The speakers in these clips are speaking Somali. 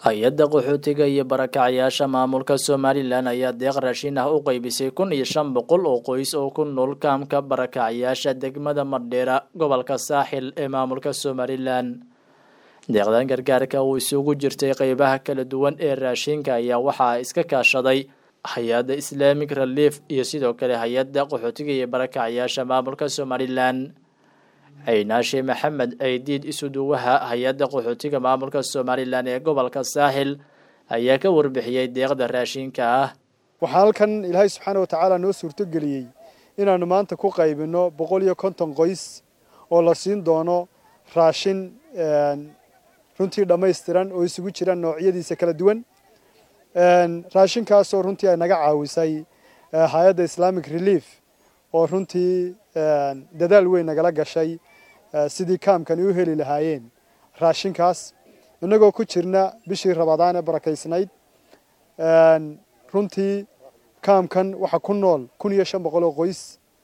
hay-adda qaxootiga iyo barakacyaasha maamulka somalilan ayaa deeq raashin ah u qeybisay kun iyo shan boqol oo qoys oo ku nool kaamka barakacyaasha degmada madheera gobolka saaxil ee maamulka somalilan deeqdan gargaarka uu isugu jirtay qeybaha kala duwan ee raashinka ayaa waxaa iska kaashaday hay-adda islamic relief iyo sidoo kale hay-adda qaxootiga iyo barakacyaasha maamulka somalilan ceynaashe maxamed ceydiid isuduwaha hay-adda qaxootiga maamulka somalilan ee gobolka saaxil ayaa ka warbixiyey deeqda raashinka ah waxaa halkan ilaahay subxaana wa tacaala noo suurtogeliyey inaannu maanta ku qaybinno boqol iyo konton qoys oo la siin doono raashin runtii dhammaystiran oo isugu jira noocyadiisa kala duwan raashinkaasoo runtii ay naga caawisay hay-adda islamic relief oo runtii dadaal weyn nagala gashay sidii kaamkani u heli lahaayeen raashinkaas innagoo ku jirna bishii rabadaan ee barakaysnayd runtii kaamkan waxaa ku nool kun iyo shan boqol oo qoys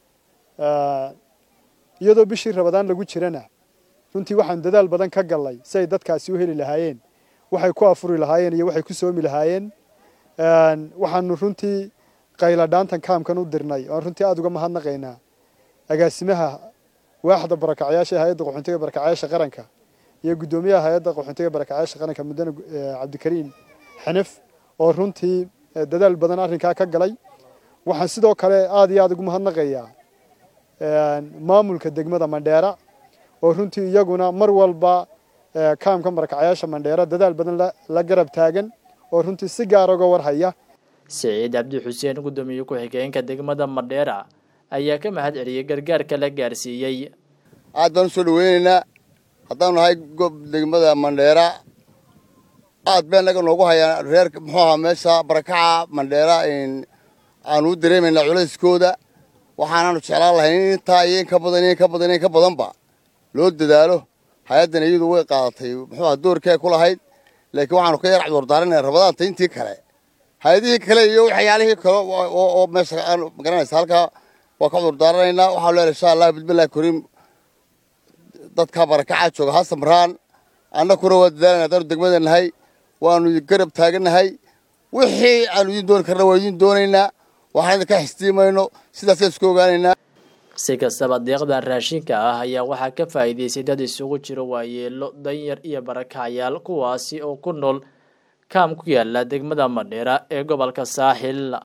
iyadoo bishii rabadaan lagu jirana runtii waxaan dadaal badan ka gallay si ay dadkaasi u heli lahaayeen waxay ku afuri lahaayeen iyo waxay ku soomi lahaayeen waxaanu runtii qayladhaantan kaamkan u dirnay oan runtii aada uga mahadnaqaynaa agaasimaha waaxda barakacyaasha ee hay-adda qaxoontiga barakacyaasha qaranka iyo guddoomiyaha hay-adda qaxoontiga barakacyaasha qaranka mudane cabdikariim xanif oo runtii dadaal badan arrinkaa ka galay waxaan sidoo kale aada iyo aada ugu mahadnaqayaa maamulka degmada mandheera oo runtii iyaguna mar walba kaamka barakacyaasha mandheera dadaal badan la garab taagan oo runtii si gaara uga warhaya siciid cabdi xuseen guddoomiye ku-xigeenka degmada madheera ayaa ka mahad celiyey gargaarka la gaarsiiyey aad baan usoo dhaweynaynaa haddaanu nahay gob degmada mandheera aad bay naga noogu hayaan reer muxuu ahaa meesha barakaca mandheera aanu u dareemaynaa culayskooda waxaanaanu jeclaan lahay in intaa iyo in ka badan in ka badan in ka badanba loo dadaalo hay-addan iyadu way qaadatay muxuu aha doorkee ku lahayd laakiin waxaanu ka yar cudurdaaranaya rabadaanta intii kale hay-adihii kale iyo waxyaalihii kale oo meesha aan magaranaysa halkaa waa ka cudurdaaranaynaa waxaanu leehay insha allah bismillahi kariim dadka barakaca jooga ha samraan annakuna waa dadaalayna haddaanu degmada nahay waanu garab taagannahay wixii aanu idiin dooni karna waa idiin doonaynaa waxaan idinka xistiimayno sidaasaan isku ogaanaynaa si kastaba deeqdan raashinka ah ayaa waxaa ka faa'iidaystay dad isugu jiro waayeelo danyar iyo barakacyaal kuwaasi oo ku nool kaam ku yaala degmada madheera ee gobolka saaxil